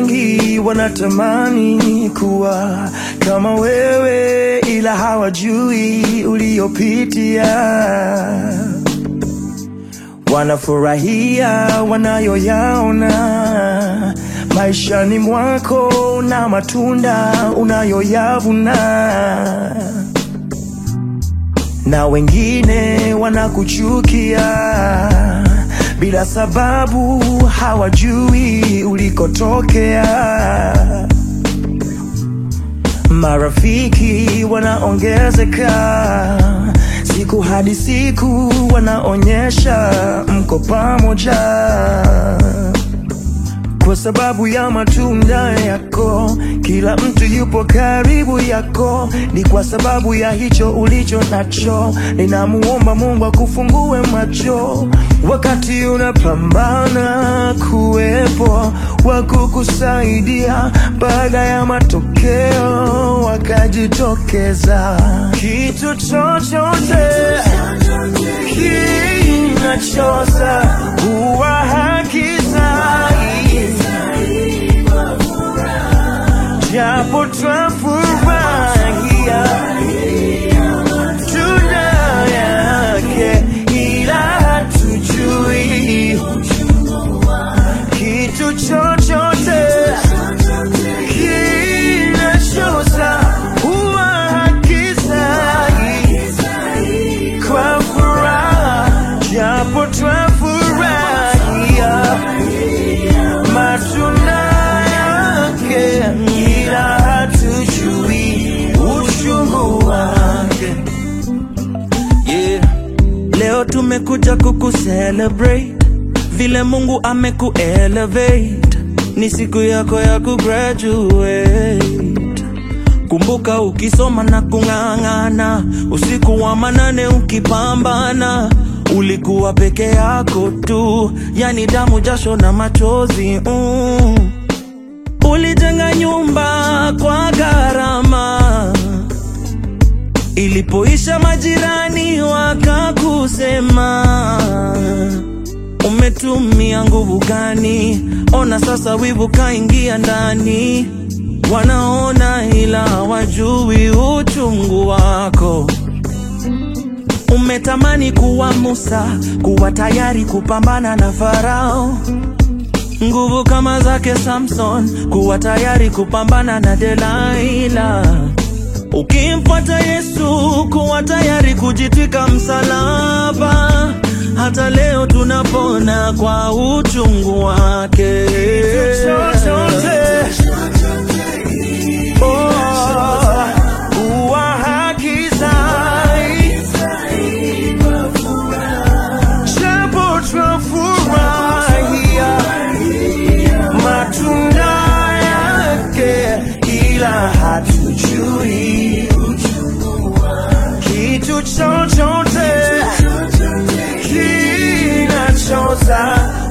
wengi wanatamani kuwa kama wewe, ila hawajui uliopitia. Wanafurahia wanayoyaona maishani mwako na matunda unayoyavuna, na wengine wanakuchukia bila sababu, hawajui ulikotokea. Marafiki wanaongezeka siku hadi siku, wanaonyesha mko pamoja kwa sababu ya matunda yako. Kila mtu yupo karibu yako, ni kwa sababu ya hicho ulicho nacho. Ninamuomba Mungu akufungue macho wakati unapambana, kuwepo wa kukusaidia baada ya matokeo wakajitokeza. Kitu chochote kinachoza huwa hakizai japo twafurahia tunda yake, ila hatujui kitu chochote kinachoza huwa hakizai kwa furaha, japo twafurahia matunda yake, ila hatujui uchungu wake. Yeah. Leo tumekuja kukucelebrate vile Mungu amekuelevate, ni siku yako ya kugraduate. Kumbuka ukisoma na kung'ang'ana, usiku wa manane ukipambana, ulikuwa peke yako tu, yani damu, jasho na machozi mm. Ulijenga nyumba kwa gharama Ilipoisha majirani wakakusema, umetumia nguvu gani? Ona sasa wivu kaingia ndani, wanaona ila hawajui uchungu wako. Umetamani kuwa Musa, kuwa tayari kupambana na Farao, nguvu kama zake Samson, kuwa tayari kupambana na Delaila. Ukimfuata Yesu, kuwa tayari kujitwika msalaba. Hata leo tunapona kwa uchungu wake. chochote oh, huwa hakizai japo twafurahia matunda yake, ila hatujui kitu chochote kinachoza